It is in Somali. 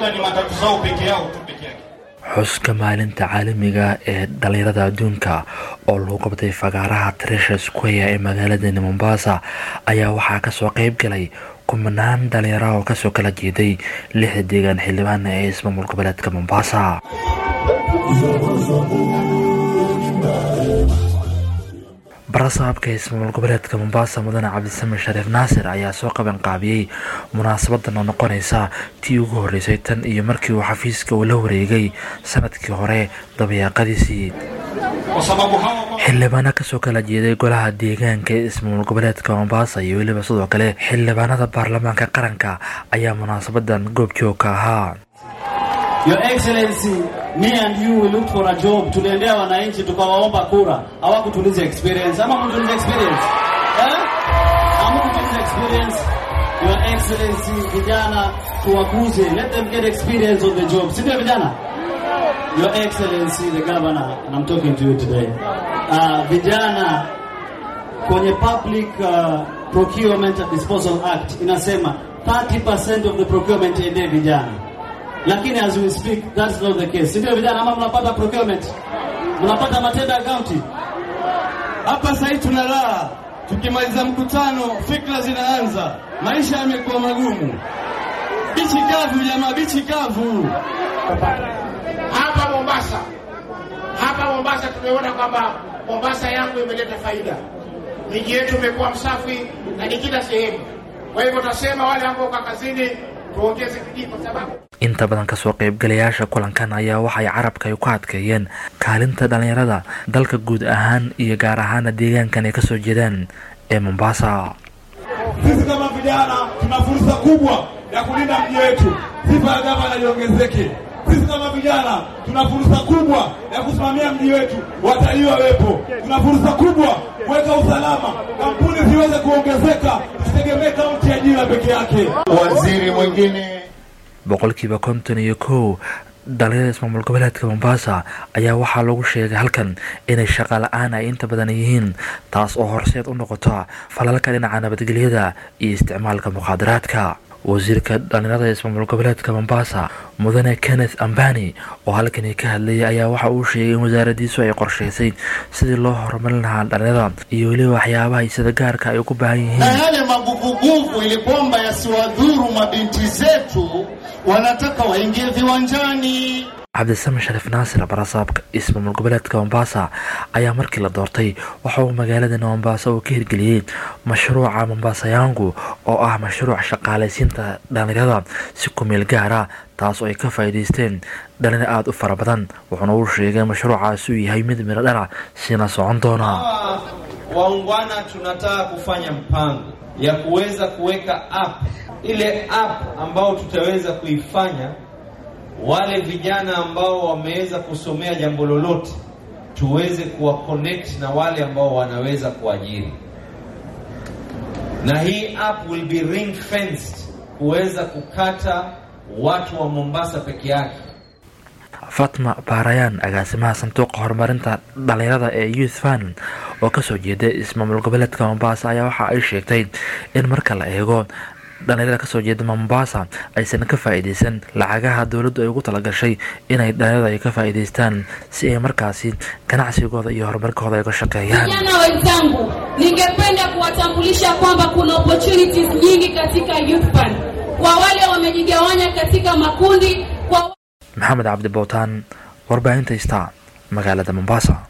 labda ni matatu zao peke yao tu peke yake. xuska maalinta caalamiga ee dhalinyarada adduunka oo lagu qabtay fagaaraha tresha square ee magaaladani mombasa ayaa waxaa kasoo qeyb galay kumanaan dhalinyara oo kasoo kala jeeday lixda deegaan xildhibaana ee ismaamul goboleedka mombasa barasaabka ismaamul goboleedka mombasa mudane cabdisame shariif naasir ayaa soo qaban qaabiyey munaasabadan oo noqonaysa tii ugu horeysay tan iyo markii uu xafiiska uu la wareegay sanadkii hore dabayaaqadiisii Kwa sababu hawa xildhibaano kasoo kala jeeday golaha deegaanka ee ismaamul goboleedka mombasa iyo weliba sidoo kale xildhibaanada baarlamaanka qaranka ayaa munaasabadan goobjoog ka ahaa Your Excellency, me and you we looked for a job. Tuliendea wananchi tukawaomba kura, hawakutuliza experience. Ama mtuliza experience eh? Ama mtuliza experience. Your Excellency, vijana tuwakuze, let them get experience on the job, si ndio vijana? Your Excellency, the governor, and I'm talking to you today. Uh, vijana kwenye Public uh, Procurement and Disposal Act inasema 30% of the procurement iende vijana lakini as we speak that's not the case. Si ndio vijana, ama mnapata procurement, mnapata matenda ya county Hapa sasa hivi tunalala, tukimaliza mkutano fikra zinaanza, maisha yamekuwa magumu. Bichi kavu jamaa, bichi kavu. hapa Mombasa, hapa Mombasa tumeona kwamba Mombasa yangu imeleta faida, miji yetu imekuwa msafi na ni kila sehemu. Kwa hivyo tunasema wale ambao kwa kazini tuongeze bidii, kwa sababu inta badan kasoo qeybgalayaasha kulankan ayaa waxay carabka ay ku adkeeyeen kaalinta dhalinyarada dalka guud ahaan iyo gaar ahaana deegaankan ay kasoo jeedaan ee mombasa Sisi kama vijana tuna fursa kubwa ya kulinda mji wetu, sifa ya gavana iongezeke. Sisi kama vijana tuna fursa kubwa ya kusimamia mji wetu, watalii wawepo. Tuna fursa kubwa kuweka usalama, kampuni ziweze kuongezeka, tusitegemee kaunti ya Jira peke yake. waziri mwingine boqolkiiba konton iyo kow dhalinyarada ismaamul goboleedka mombasa ayaa waxaa lagu sheegay halkan inay shaqa la-aan ay inta badan yihiin taas oo horseed u noqota falalka dhinaca nabadgelyada iyo isticmaalka mukhaadaraadka wasiirka dhalinyarada ismaamul goboleedka mombasa mudane kenneth ambani oo halkani ka hadlayay ayaa waxa uu sheegay in wasaaradiisu ay qorshaysay sidii loo horumarin lahaa dhalinyarada iyo weliba waxyaabaha sida gaarka ay ugu baahan yihiin na yale maguvuguvu ili kwamba yasiwadhuru mabinti zetu, wanataka waingie viwanjani. cabdisame shariif naasir barasaabka ismaamul goboleedka mombasa ayaa markii la doortay waxa uu magaaladani mombasa uu ka hirgeliyey mashruuca mombasa yangu oo ah mashruuc shaqaalaysiinta dhalinyarada si kumeel gaara taas oo ay ka faa'iidaysteen dhalinyar aada u fara badan wuxuuna uu sheegay mashruucaasi uu yahay mid midho dhalac sina socon doona Hawa waungwana tunataka kufanya mpango ya kuweza kuweka app, ile app ambao tutaweza kuifanya wale vijana ambao wameweza kusomea jambo lolote tuweze kuwa connect na wale ambao wanaweza kuajiri, na hii app will be ring fenced kuweza kukata watu wa Mombasa peke yake. fatma baarayaan agaasimaha sanduuqa horumarinta dhalinyarada ee youth fund oo kasoo jeeda ismaamul goboleedka mombasa ayaa waxa ay sheegtay in marka la eego dhalinyarada kasoo jeeda mombasa aysan ka faa'iidaysan lacagaha dowladdu ay ugu talagashay inay dhalinyarada ay ka faa'iidaystaan si ay markaasi ganacsigooda iyo horumarkooda ay ka shaqeeyaan Vijana wenzangu, ningependa kuwatambulisha kwamba kuna opportunities nyingi katika Youth Fund kwa wale wamejigawanya katika makundi, kwa maxamed cabdi bowtaan warbaahinta ista magaalada mombasa